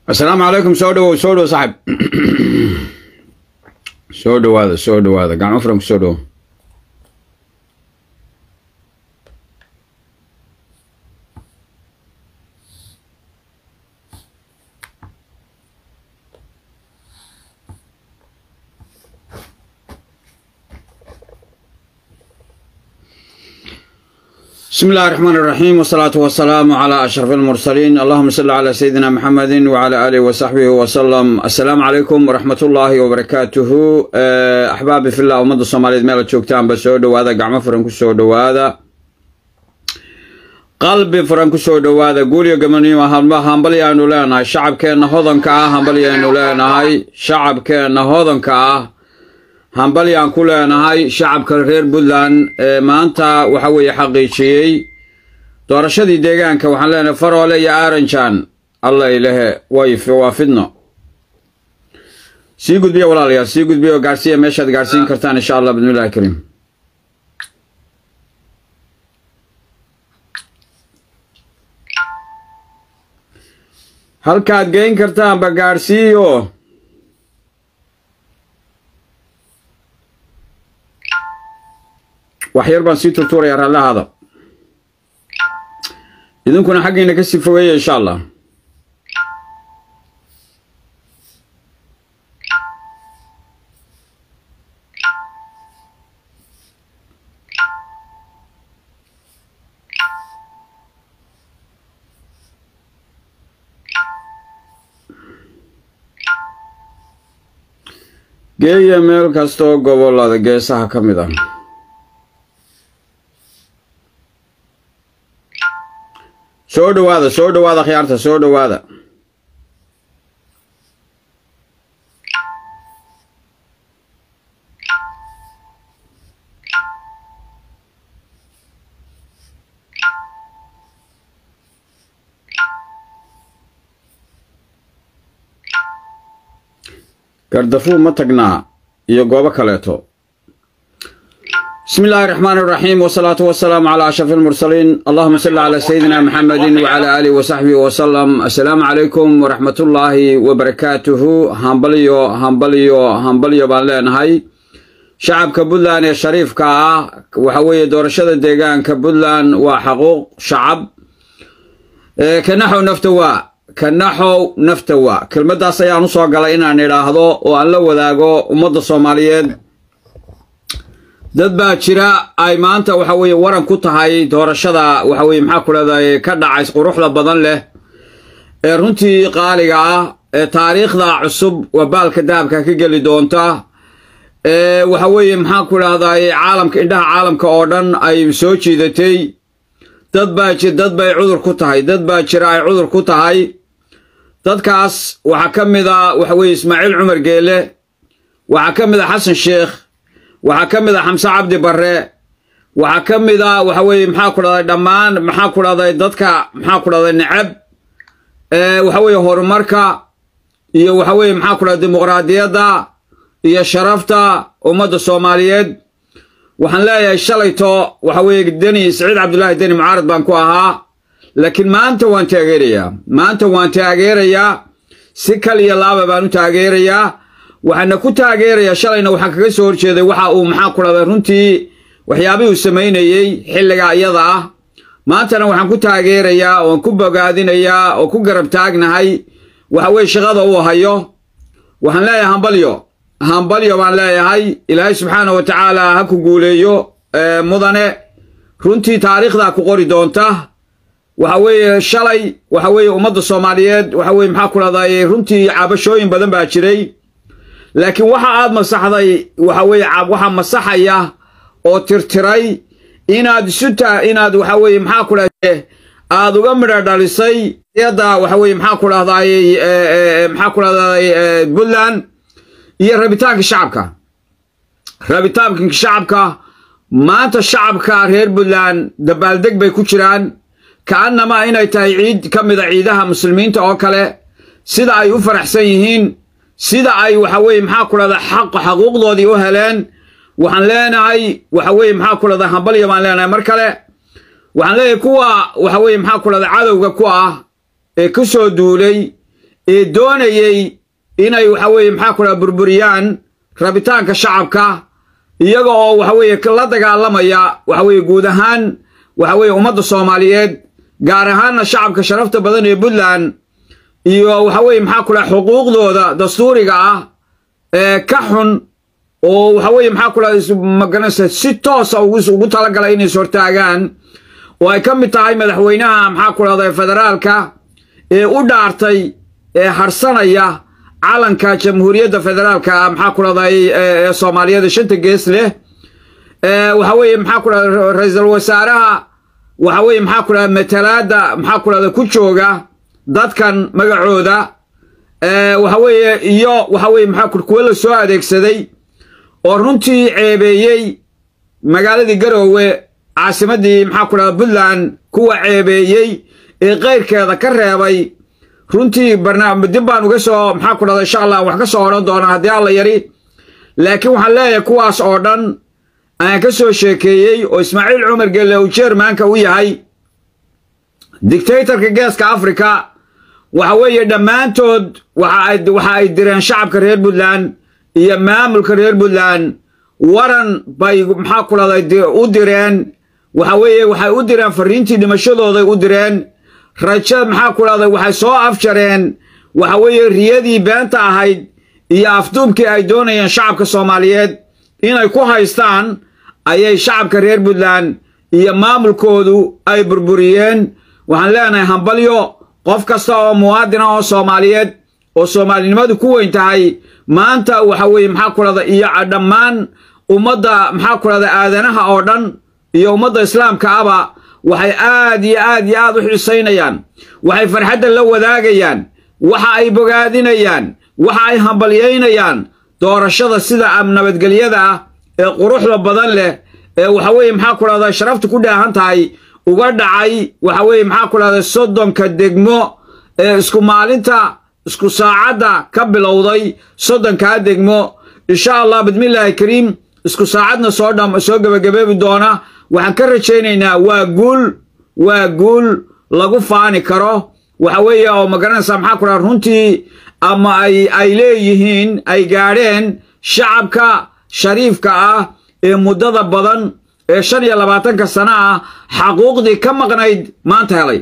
asalaamu calaykum soo dhawow soo dhow saaxib soo dhawaada soo dhawaada gacmo furan ku soo dhowo بسم الله الرحمن الرحيم والصلاة والسلام على أشرف المرسلين اللهم صل على سيدنا محمد وعلى آله وصحبه وسلم السلام عليكم ورحمة الله وبركاته أحبابي في الله ومد الصومالية ميلا تشوكتان بسو دوادا قعمة فرنكو سو دوادا qalbi furan ku soo dhowaada guulyo gabanimo hambalyaanu leenahay shacabkeenna hodanka ah hambalyaanu leenahay shacabkeenna hodanka ah hambalyaan ku leenahay shacabka reer puntland ee maanta waxa weeye xaqiijiyey doorashadii deegaanka waxaan leenahay faroole iyo aranjan alla ilahe way waa fidno sii gudbiya walaalayaal sii gudbiya oo gaarsiiya meeshaad gaarsiin kartaan insha allah bismillahi kariim halkaad geyn kartaanba gaadhsiiyo wax yar baan sii turtuurayaa rallahaada idinkuna xaggiina ka sii fogeeya insha allah geeya meel kastaoo gobollada geesaha ka mid ah soo dhowaada soo dhowaada khiyaarta soo dhowaada gardafuul ma tagnaa iyo goobo kaleeto بسم الله الرحمن الرحيم والصلاة والسلام على أشرف المرسلين اللهم صل على سيدنا محمد وعلى آله وصحبه وسلم السلام عليكم ورحمة الله وبركاته همبليو همبليو همبليو بان هاي شعب كبودلان يا شريف كا وحوي دورشة ديغان كبودلان وحقوق شعب إيه كنحو نفتوا كنحو نفتوا كلمة دا سيانو سوغالا إنا نراهدو وأن لو ذاقو أمد الصوماليين dad baa jira ay maanta waxa weeye waran ku tahay doorashada waxa weye maxaa ku leedahay ka dhacays quruxda badan leh ee runtii qaaliga ah ee taariikhda cusub waa baalka dahabka ka geli doonta ee waxa weeye maxaa ku dhahday caalamka indhaha caalamka oo dhan ay soo jiidatay dad baa ji dad bay cudur ku tahay dad baa jira ay cudur ku tahay dadkaas waxaa ka mid a waxa weeye ismaaciil cumar geele waxaa ka mid a xasan sheekh waxaa ka mid a xamse cabdi barre waxaa ka mid a waxa weeye maxaa ku dhahday dhammaan maxaa ku dhahday dadka maxaa ku dhahday necab waxa weeye horumarka iyo waxa weeye maxaa ku dhahday dimuqraadiyadda iyo sharafta ummadda soomaaliyeed waxaan leeyahay shalayto waxa weeye deni saciid cabdullaahi deni mucaarad baan ku ahaa laakiin maanta waan taageerayaa maanta waan taageerayaa si kal iyo laaba baan u taageerayaa waxaana ku taageerayaa shalayna waxaan kaga soo horjeeday waxa uu maxaa ku dhahday runtii waxyaabihii uu samaynayey xilliga iyada ah maantana waxaan ku taageerayaa oon ku bogaadinayaa oo ku garab taagnahay waxa weye shaqada uu hayo waxaan leeyahay hambalyo hambalyo baan leeyahay ilaahay subxaana wa tacaala ha ku guuleeyo mudane runtii taariikhdaa ku qori doonta waxa weeye shalay waxa weeye ummadda soomaaliyeed waxa weye maxaa ku dhahday runtii cabashooyin badan baa jiray laakiin waxa aad masaxday waxa weeye waxaa masaxaya oo tirtiray inaad isuta inaad waxa weeye maxaa ku dhahday aad uga midha dhalisay yadda waxa weeye maxaa ku dhahday maxaa ku dhahday puntland iyo rabitaanka shacabka rabitaanka shacabka maanta shacabka reer puntland dabaaldeg bay ku jiraan ka'annama inay tahay ciid ka mid a ciidaha muslimiinta oo kale sida ay u faraxsan yihiin sida ay waxa weeye maxaa ku dhahda xaq xaquuqdoodii u heleen waxaan leenahay waxa weeye maxaa ku dhahda hambalya baan leenahay mar kale waxaan leeyahay kuwa waxa weeye maxaa ku dhahda cadowga ku ah ee ku soo duulay ee doonayey inay waxa weeye maxaa ku dhaha burburiyaan rabitaanka shacabka iyaga oo waxa weeye la dagaalamaya waxa weeye guud ahaan waxa weeye ummadda soomaaliyeed gaar ahaanna shacabka sharafta badan ee puntland iyo waxa weeye maxaa ku dhaha xuquuqdooda dastuuriga ah ee ka xun oo waxa weeye maxaa ku dhaha magaranaysa si toosa ugu talagalay inay ishortaagaan oo ay ka mid tahay madaxweynaha maxaa ku dhahda federaalka ee u dhaartay ee harsanaya calanka jamhuuriyadda federaalka maxaa ku dhahday ee soomaaliyeed shanta gees leh waxa weeye maxaa ku dhahda ra-iisul wasaaraha waxa weeye maxaa ku dhahda matalaadda maxaa ku dhahda ku jooga dadkan magacooda waxa weeye iyo waxa weeye maxaa ku kuwa la soo adeegsaday oo runtii ceebeeyey magaaladii garoowe caasimaddii maxaa ku dhahda puntland kuwa ceebeeyey ee keyrkeeda ka reebay runtii barnaamij dib baan uga soo maxaa ku dhahda insha allah wax ka soo odhan doonaa haddii alla yari laakiin waxaan leeyahay kuwaas oo dhan aan ka soo sheekeeyey oo ismaaciil cumar gelle uu jeermaanka u yahay dictatorka geeska africa waxa weeye dhammaantood waxa ay direen shacabka reer puntland iyo maamulka reer puntland waran bay maxaa ku dhahday u direen waxa weeye waxay u direen fariintii dhimashadooday u direen raja maxaa ku dhahday waxay soo afjareen waxa weeye riyadii beenta ahayd iyo afduubkii ay doonayeen shacabka soomaaliyeed inay ku haystaan ayay shacabka reer puntland iyo maamulkoodu ay burburiyeen waxaan leenahay hambalyo qof kasta oo muwaadina oo soomaaliyeed oo soomaalinimadu ku weyn tahay maanta waxa weeye maxaa ku dhahda iyo dhammaan ummadda maxaa ku dhahda aadanaha oo dhan iyo ummadda islaamka aba waxay aad iyo aad iyo aad u xiisaynayaan waxay farxadda la wadaagayaan waxa ay bogaadinayaan waxa ay hambalyaynayaan doorashada sida nabadgelyada ah ee quruxda badan leh ee waxa weeye maxaa ku dhahda sharafta ku dhaahan tahay uga dhacay waxa weeye maxaa ku dhahda soddonka degmo ee isku maalinta isku saacadda ka bilowday soddonkaa degmo insha allah bismillaahi kariim isku saacadna soo dham soo gebagabeebi doona waxaan ka rajaynaynaa waa guul waa guul lagu faani karo waxa weeye oo magaranaysaa maxaa ku dhaha runtii ama ay ay leeyihiin ay gaadheen shacabka shariifka ah ee muddada badan ee shan iyo labaatanka sano ah xaquuqdii ka maqnayd maanta helay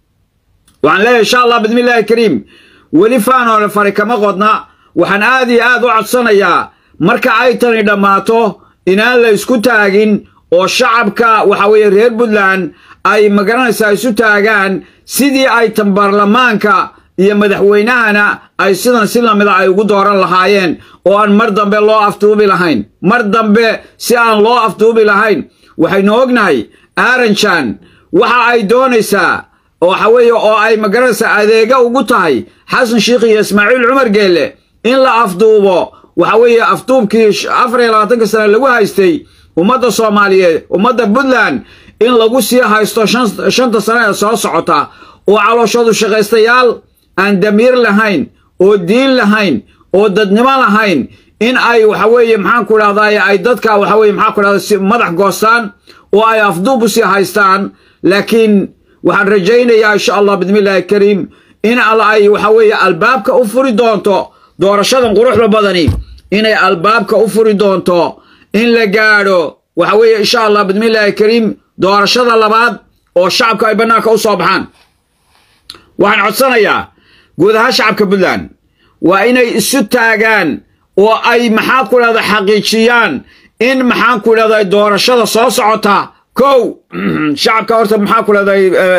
waxaan leeyahay insha allah bismillaahi kariim weli faanoole fari kama qodna waxaan aad iyo aad u codsanayaa marka ay tani dhammaato inaan la isku taagin oo shacabka waxa weeye reer puntland ay magaranaysaa isu taagaan sidii ay tan baarlamaanka iyo madaxweynahana ay sidan si lamida ay ugu dooran lahaayeen oo aan mar dambe loo afduubi lahayn mar dambe si aan loo afduubi lahayn waxaynu ognahay aaranjan waxa ay doonaysaa waxa weeye oo ay magaranaysaa adeega ugu tahay xasan sheikh iyo ismaaciil cumar geelle in la afduubo waxa weeye afduubkii afar iyo labaatanka sane lagu haystay ummadda soomaaliyeed ummadda puntland in lagu sii haysto shanta sane ee soo socota oo calooshoodu shaqaystayaal aan damiir lahayn oo diin lahayn oo dadnimo lahayn in ay waxa weeye maxaan ku dhahday ay dadka waxa weye maxaan ku dhahday madax goostaan oo ay afduub u sii haystaan laakiin waxaan rajaynayaa insha allah bismillaahi kariim in ay waxa weeye albaabka u furi doonto doorashadan quruxda badani inay albaabka u furi doonto in la gaadho waxa weeye insha allah bismillaahi kariim doorashada labaad oo shacabka ay bannaanka u soo baxaan waxaan codsanayaa guud ahaan shacabka puntland waa inay isu taagaan oo ay maxaa ku dhahda xaqiijiyaan in maxaan ku dhahday doorashada soo socota kow shacabka horta maxaa ku dhahday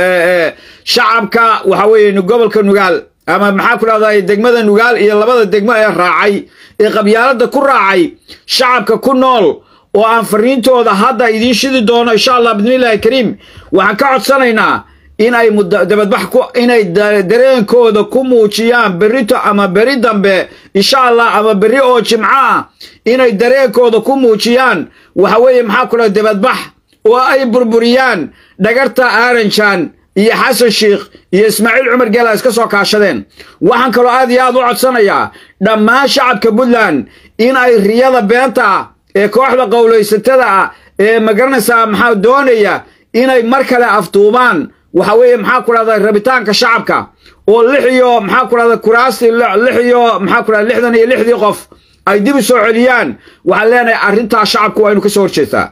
shacabka waxa weeye gobolka nugaal ama maxaa ku dhahday degmada nugaal iyo labada degmo ee raacay ee qabyaalada ku raacay shacabka ku nool oo aan fariintooda hadda idiin shidi doono insha allah bismillaahi kariim waxaan ka codsanaynaa inay dabadbax inay dareenkooda ku muujiyaan berrito ama beri dambe insha allah ama berri oo jimco ah inay dareenkooda ku muujiyaan waxa weeye maxaa ku dhaha dabadbax oo ay burburiyaan dhagarta aaranjan iyo xasan sheikh iyo ismaaciil cumar geela iska soo kaashadeen waxaan kaloo aad iyo aad u codsanayaa dhammaan shacabka puntland in ay riyada beenta ah ee kooxda qowlaysatada ah ee magaranaysaa maxaa doonaya inay mar kale afduubaan waxa weeye maxaa ku dhahda rabitaanka shacabka oo lix iyo maxaa ku dhahda kuraasti lix iyo maxaa ku dhahda lixdan iyo lixdii qof ay dib u soo celiyaan waxaan leenahay arrintaa shacabku waa inu ka soo horjeedaa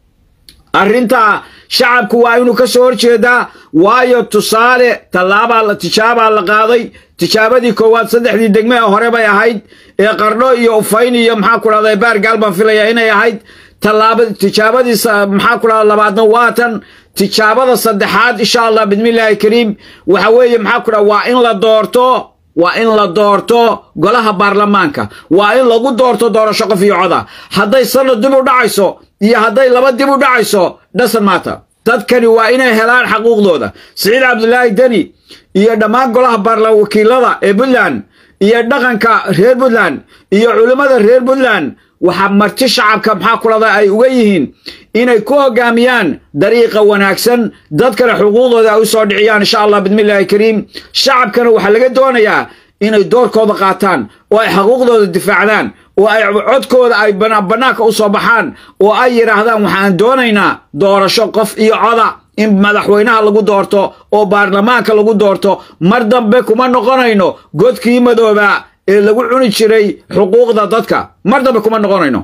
arrintaa shacabku waa inuu ka soo horjeedaa waayo tusaale tallaabaa tijaabaa la qaaday tijaabadii koowaad saddexdii degme ee hore bay ahayd ee qardho iyo ufayn iyo maxaa ku dhahda baargaal baan filaya inay ahayd tallaaba tijaabadii maxaa ku dhahda labaadna waatan tijaabada saddexaad insha allah bismillaahi kariim waxa weeye maxaa ku dhahda waa in la doorto waa in la doorto golaha baarlamaanka waa in lagu doorto doorasho qof iyo coda hadday sanad dib u dhacayso iyo hadday laba dib u dhacayso dhasan maata dadkani waa inay helaan xaquuqdooda siciid cabdulaahi deni iyo dhammaan golaha baarla wakiilada ee puntland iyo dhaqanka reer puntland iyo culimmada reer puntland waxaa marti shacabka maxaa ku dhada ay uga yihiin inay ku hogaamiyaan dariiqa wanaagsan dadkana xuquuqdooda ay u soo dhiciyaan insha allah bismillaahi kariim shacabkana waxaa laga doonayaa inay doorkooda qaataan oo ay xuquuqdooda difaacdaan oo ay codkooda ay bannaanka u soo baxaan oo ay yidhaahdaan waxaan doonaynaa doorasho qof iyo coda in madaxweynaha lagu doorto oo baarlamaanka lagu doorto mar dambe kuma noqonayno godkii madoobaa ee lagu cuni jiray xuquuqda dadka mar dambe kuma noqonayno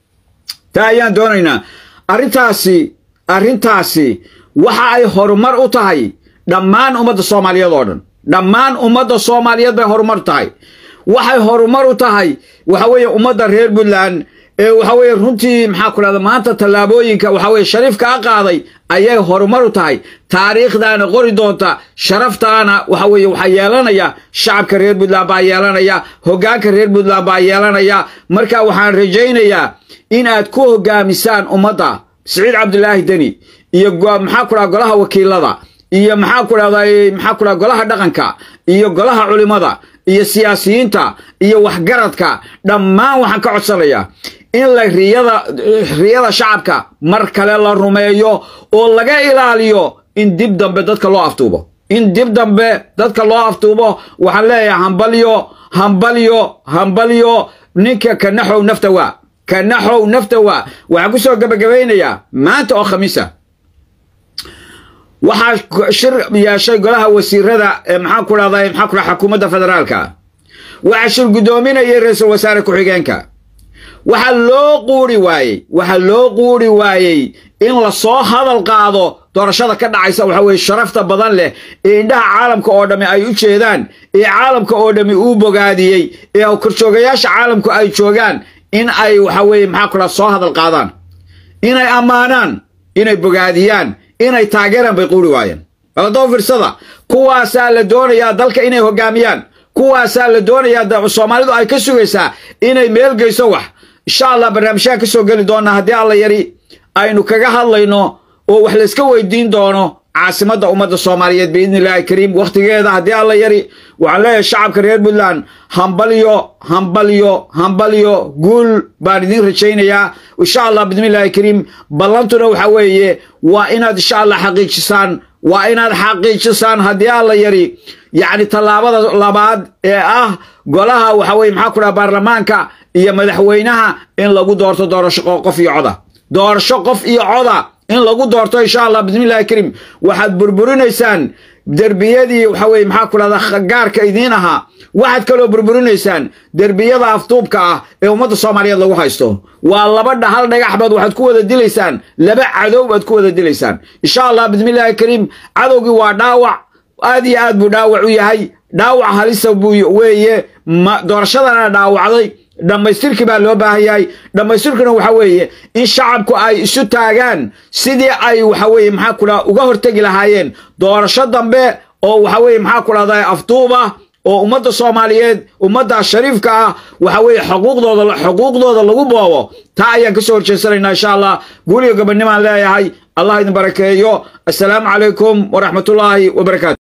taa ayaan doonaynaa arrintaasi arrintaasi waxa ay horumar u tahay dhammaan ummadda soomaaliyeed oo dhan dhammaan ummadda soomaaliyeed bay horumar u tahay waxay horumar u tahay waxa weeye ummadda reer puntland ee waxa weeye runtii maxaa ku dhahda maanta tallaabooyinka waxa weye shariifka a qaaday ayay horumar u tahay taariikhdaana qori doonta sharaftaana waxa weeye waxaa yeelanaya shacabka reer puntland baa yeelanaya hoggaanka reer puntland baa yeelanaya marka waxaan rajaynayaa in aad ku hogaamisaan ummadda siciid cabdulaahi deni iyo maxaa ku dhaha golaha wakiilada iyo maxaa ku dhahda maxaa ku dhaha golaha dhaqanka iyo golaha culimada iyo siyaasiyiinta iyo waxgaradka dhammaan waxaan ka codsanayaa in la riyada riyada shacabka mar kale la rumeeyo oo laga ilaaliyo in dib dambe dadka loo aftuubo in dib dambe dadka loo aftuubo waxaan leeyahay hambalyo hambalyo hambalyo ninka kanaxow nafta waa kanaxow nafta waa waxaan ku soo gabagabaynayaa maanta oo khamiisa waxaa shir yeeshay golaha wasiirada ee maxaa ku dhahda maxaa ku dhaha xukuumadda federaalka waxaa shir guddoominayay ra-iisul wasaare ku-xigeenka waxaa loo quuri waayey waxaa loo quuri waayey in lasoo hadal qaado doorashada ka dhacaysa waxa weye sharafta badan leh ee indhaha caalamka oo dhammi ay u jeedaan ee caalamka oo dhammi uu bogaadiyey ee korjoogayaasha caalamku ay joogaan in ay waxa weeye maxaa ku dhaha soo hadal qaadaan inay ammaanaan inay bogaadiyaan inay taageeraan bay quuri waayeen baladoo firsada kuwaasaa la doonayaa dalka inay hogaamiyaan kuwaasaa la doonayaa soomaalidu ay ka sugaysaa inay meel geyso wax insha allah barnaamijyaan ka soo geli doonaa haddii alla yari aynu kaga hadlayno oo wax layska weydiin doono caasimadda ummadda soomaaliyeed biidni illaahi kariim wakhtigeeda haddii alla yari waxaan leeyahay shacabka reer puntland hambalyo hambalyo hambalyo guul baan idiin rajaynayaa insha allah bismillaahi kariim ballantuna waxa weeye waa inaad insha allah xaqiijisaan waa inaad xaqiijisaan haddii alla yari yacni tallaabada labaad ee ah golaha waxa weye maxaa ku dhaha baarlamaanka iyo madaxweynaha in lagu doorto doorasho qof iyo coda doorasho qof iyo coda in lagu doorto insha allah bismillahi kariim waxaad burburinaysaan derbiyadii waxa weye maxaa ku dhahda gaarka idiin ahaa waxaad kaloo burburinaysaan derbiyada aftuubka ah ee ummadda soomaaliyeed lagu haysto waa laba hal dhagax baad waxaad ku wada dilaysaan laba cadow baad ku wada dilaysaan insha allah bismillahi kariim cadowgii waa dhaawac aad iyo aad buu dhaawac u yahay dhaawac halisa buu weeye doorashadana dhaawacday dhammaystirkii baa loo baahan yahay dhammaystirkuna waxa weeye in shacabku ay isu taagaan sidii ay waxa weye maxaa ku dhaha uga hortegi lahaayeen doorasho dambe oo waxa weye maxaa ku dhahda afduuba oo ummadda soomaaliyeed ummadda shariifka ah waxa weeye xuquuqdooda xuquuqdooda lagu boobo taa ayaan ka soo horjeesanaynaa insha allah guuliga gabadnimaan leeyahay allah idin barakeeyo assalaamu calaykum waraxmatullaahi wabarakaatu